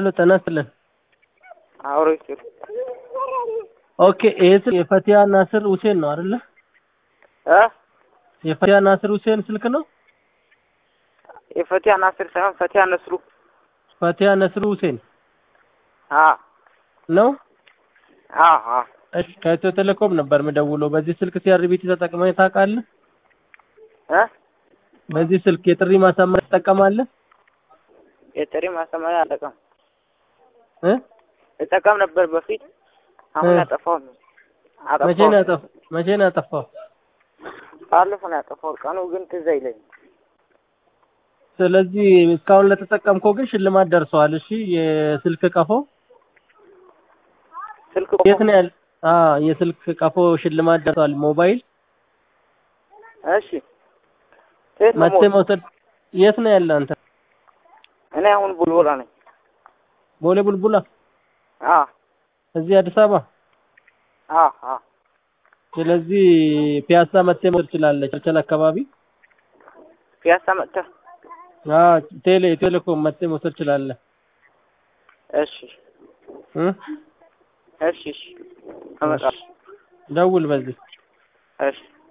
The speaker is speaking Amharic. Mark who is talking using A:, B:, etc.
A: ሄሎ ጤና ይስጥልን።
B: አውሮ ይስጥ
A: ኦኬ ይሄ ስልክ የፈቲያ ናስር ሁሴን ነው አይደለ?
B: እ
A: የፈቲያ ናስር ሁሴን ስልክ ነው?
B: የፈቲያ ናስር ሳይሆን ፈቲያ ነስሩ
A: ፈቲያ ነስሩ ሁሴን
B: አ
A: ነው?
B: አ አ
A: እሺ ከኢትዮ ቴሌኮም ነበር የምደውለው። በዚህ ስልክ ሲአርቢቲ ተጠቅመህ ታውቃለህ?
B: እ
A: በዚህ ስልክ የጥሪ ማሳመሪያ ትጠቀማለህ?
B: የጥሪ ማሰማሪያ አልጠቀም
A: እ
B: እጠቀም ነበር በፊት አሁን
A: እ
B: ያጠፋው
A: መቼ ነው ያጠፋ መቼ ነው ያጠፋው?
B: ባለፈው ነው ያጠፋው። ቀኑ ግን ትዝ አይለኝም።
A: ስለዚህ እስካሁን ለተጠቀምከው ግን ሽልማት ደርሰዋል። እሺ የስልክ ቀፎ
B: ስልክ
A: የት ነው ያለ? አዎ የስልክ ቀፎ ሽልማት ደርሰዋል። ሞባይል
B: እሺ የት ነው
A: መቼ
B: ሞት?
A: መውሰድ የት ነው ያለ አንተ?
B: እኔ አሁን ቡልቡላ ነኝ።
A: ቦሌ ቡልቡላ
B: አ
A: እዚህ አዲስ አበባ።
B: አ አ
A: ስለዚህ ፒያሳ መጥተህ መውሰድ ትችላለህ። ቸርችል አካባቢ
B: ፒያሳ መጥተህ
A: አዎ ቴሌ ቴሌኮም መጥተህ መውሰድ ትችላለህ።
B: እሺ
A: እ
B: እሺ እሺ እመጣለሁ።
A: ደውል በዚህ
B: እሺ